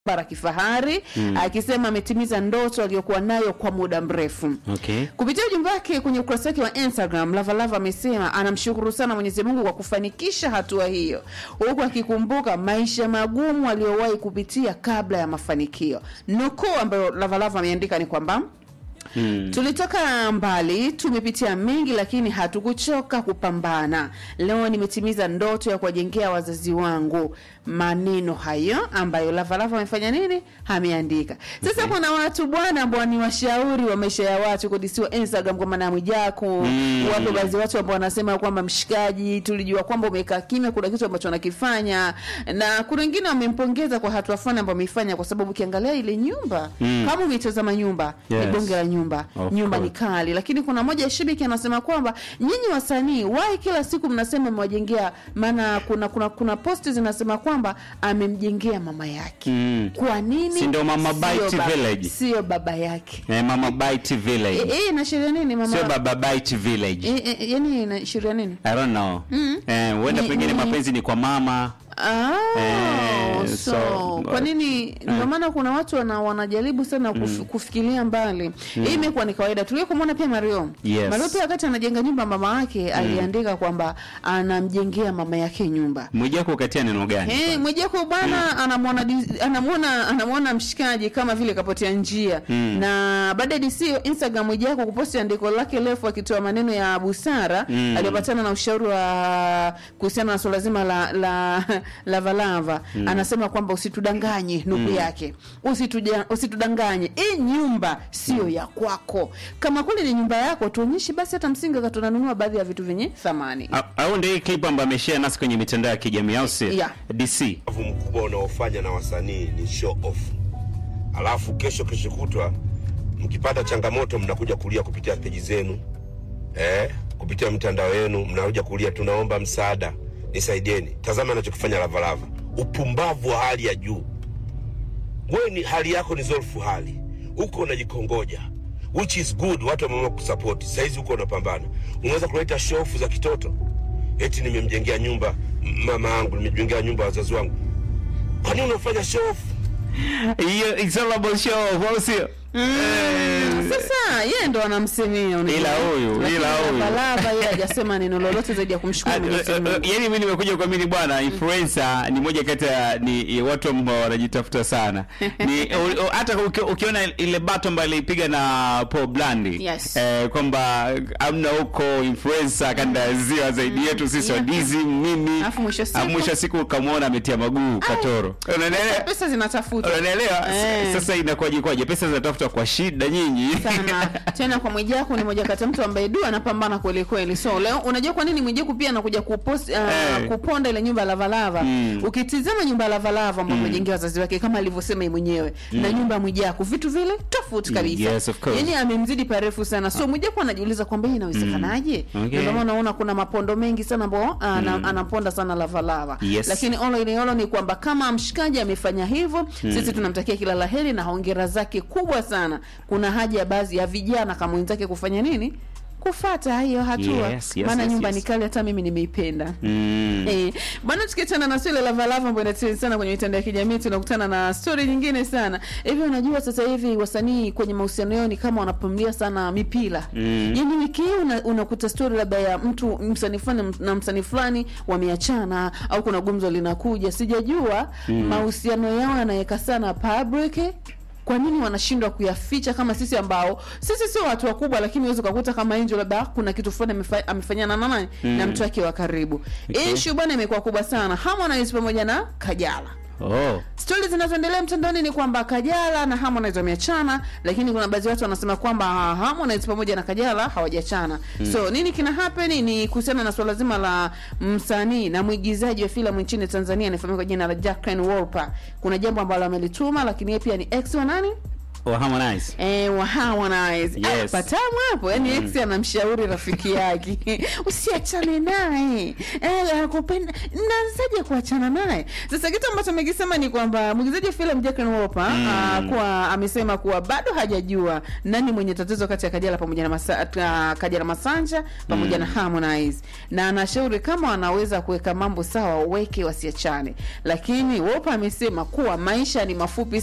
bara kifahari akisema ametimiza ndoto aliyokuwa nayo kwa muda mrefu. Okay. Kupitia ujumbe wake kwenye ukurasa wake wa Instagram, Lavalava amesema anamshukuru sana Mwenyezi Mungu kwa kufanikisha hatua hiyo, huku akikumbuka maisha magumu aliyowahi kupitia kabla ya mafanikio. Nukuu ambayo Lavalava ameandika ni kwamba Mm. Tulitoka mbali, tumepitia mengi, lakini hatukuchoka kupambana. Leo nimetimiza ndoto ya kuwajengea wazazi wangu. Maneno hayo ambayo Lavalava amefanya nini, ameandika. Sasa kuna watu bwana, ambao ni washauri wa maisha ya watu kudisiwa Instagram kwa maana ya Mwijaku. Mm. Wapo baadhi ya watu ambao wanasema kwamba mshikaji, tulijua kwamba umekaa kimya, kuna kitu ambacho anakifanya, na kuna wengine wamempongeza kwa hatua fulani ambayo ameifanya, kwa sababu ukiangalia ile nyumba Mm. kama umetazama nyumba Yes. ni bonge la nyumba Of nyumba ni course. kali, lakini kuna moja ya shabiki anasema kwamba nyinyi wasanii wai kila siku mnasema mmewajengea, maana kuna kuna kuna posti zinasema kwamba amemjengea mama yake. Mm. Kwa nini? Si ndio Mama Sio Bite baba- Village? Sio baba yake. Eh, Mama Bite Eh, Village. eh, inaashiria nini mama? Sio Baba Bite Village. Eh, eh, yani inaashiria nini? I don't know. Eh, huenda Ni- pengine ni- mapenzi ni kwa mama. Ah, Eh, so, so- kwa nini ndio maana kuna watu wana, wanajaribu sana kuf, kufikiria mbali. Hii imekuwa ni kawaida. Tulie kumwona pia Mario. Yes. Mario pia wakati anajenga nyumba mama yake aliandika kwamba anamjengea mama yake nyumba. Mwijaku ukatia neno gani? Eh, Mwijeko bwana anamwona dis- anamwona anamwona mshikaji kama vile kapotea njia. Mm. Na baada ya DC Instagram Mwijeko kuposti andiko lake refu akitoa maneno ya busara Mm. aliyopatana na ushauri wa kuhusiana na swala zima la la Lavalava anasema kwamba usitudanganye nuku yake Usituja, usitudanganye hii nyumba sio ya kwako kama kweli ni nyumba yako tuonyeshe basi hata msingi wakati tunanunua baadhi ya vitu vyenye thamani Au- Au ndio hii clip ambayo ameshare nasi kwenye mitandao ya kijamii au si? Yeah. DC. Ubavu mkubwa unaofanya na wasanii ni show off, alafu kesho kesho kutwa mkipata changamoto mnakuja kulia kupitia peji zenu eh, kupitia mitandao yenu mnakuja kulia, tunaomba msaada, nisaidieni. Tazama anachokifanya Lavalava, upumbavu wa hali ya juu. Wewe ni hali yako ni zolfu hali huko unajikongoja, which is good, watu wameamua kusapoti. Saizi huko unapambana, unaweza kuleta shofu za kitoto, eti nimemjengea nyumba m- mama yangu, nimejengea nyumba wazazi wangu. Kwa nini unafanya shofu? Hiyo it's all about show, au sio? Mm, sasa yeye ndo anamsemea unajua. Ila huyu, Lakini ila huyu. Lavalava yeye hajasema neno lolote zaidi ya kumshukuru Mwenyezi Mungu. yani mimi nimekuja kuamini bwana influencer ni moja kati ya ni watu ambao wanajitafuta sana ni u- u- hata uki- ukiona ile bato ambayo alipiga na Paul Blandi Yes. eh, kwamba amna huko influencer kanda ya ziwa zaidi yetu sisi Yeah. wadizi mimi Alafu mwisho siku- Ah, mwisho wa siku ukamwona ametia maguu katoro unaelewa Pesa zinatafutwa unaelewa Eh. sasa inakuwaje kwaje pesa zinatafuta kwa shida nyinyi sana tena kwa Mwijaku ni moja kati ya mtu ambaye du anapambana kweli kweli. So leo unajua kwa nini Mwijaku pia anakuja kupost uh, Eh. kuponda ile nyumba ya Lavalava. Mm. Ukitizama nyumba ya Lavalava ambayo amejengea wazazi wake kama alivyosema yeye mwenyewe na nyumba ya Mwijaku vitu vile tofauti kabisa. Yes, of course. Yaani amemzidi parefu sana. So Mwijaku anajiuliza kwamba hii inawezekanaje? Mm. Okay. Ndio maana unaona kuna mapondo mengi sana ambao ana, anaponda sana Lavalava. Yes. Lakini all in all ni kwamba kama mshikaji amefanya hivyo, sisi tunamtakia kila laheri na hongera zake kubwa sana. Kuna haja ya baadhi ya vijana kama wenzake kufanya nini? Kufata hiyo hatua. Yes, yes, Maana yes, nyumba yes. ni kali, hata mimi nimeipenda. mm. Eh, bwana tukiachana na swala la Lavalava ambayo inatrend sana kwenye mitandao ya kijamii tunakutana na story nyingine sana. Hivi unajua sasa hivi wasanii kwenye mahusiano yao ni kama wanapamlia sana mipira. Mm. Yaani wiki hii una- unakuta story labda ya mtu msanii fulani na msanii fulani wameachana au kuna gumzo linakuja. Sijajua mahusiano yao yanaweka sana public kwa nini wanashindwa kuyaficha kama sisi ambao sisi sio watu wakubwa, lakini uweze ukakuta kama Angel labda kuna kitu fulani amefa- amefanyana na nani na mtu wake wa karibu. Okay. Issue bwana imekuwa kubwa sana, Harmonize pamoja na Kajala. oh. Stori zinazoendelea mtandaoni ni kwamba Kajala na Harmonize wameachana, lakini kuna baadhi ya watu wanasema kwamba Harmonize pamoja na Kajala hawajachana. So nini kina happen ni kuhusiana na swala zima la msanii na mwigizaji wa filamu nchini Tanzania anayefahamika kwa jina la Jacqueline Wolper. Kuna jambo ambalo amelituma, lakini yeye pia ni ex wa nani? wa Harmonize Eh, wa Harmonize. Yes. Ah, patamu hapo. Yaani ex anamshauri rafiki yake. Usiachane naye. Eh, anakupenda. Naanzaje kuachana naye? Sasa kitu ambacho amekisema ni kwamba mwigizaji wa filamu Jack Wolper mm. kuwa amesema kuwa bado hajajua nani mwenye tatizo kati ya Kajala pamoja na Masa, uh, Kajala Masanja pamoja na Harmonize. Na anashauri kama wanaweza kuweka mambo sawa waweke wasiachane. Lakini Wolper amesema kuwa maisha ni mafupi